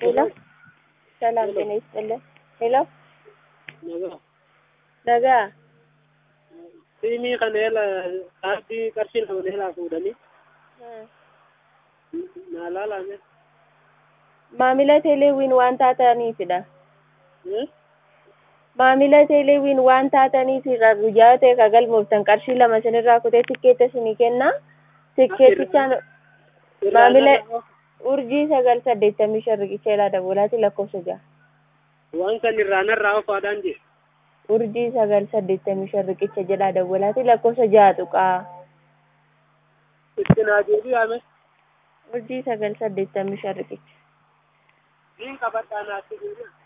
ሄሎ ሰላም ጤና ይስጥልን። ሄሎ Nagaa. nagaa Siimii kana eela kaardii qarshii lama eelaa fuudhanii naa laalame. maamila teeleewwiin waan taataniifidha. maamila teeleewwiin waan taataniifidha guyyaa ta'e ka galmooftan qarshii lama isinirraa kutee tikkeetta isinii kenna. tikkeettichaan maamila urjii sagal saddeettamii shan riqicha ilaa dabalaati lakkoofsa ja'a. Waan san irraa narraa ofaadhaan jee. urjii sagal saddeettamii shan riqicha jedhaa dabalaati lakkoofsa ja'a tuqaa. Itti naa deebi'ame. urjii sagal saddeettamii shan riqicha. Niin qabadhaa naatti deebi'a.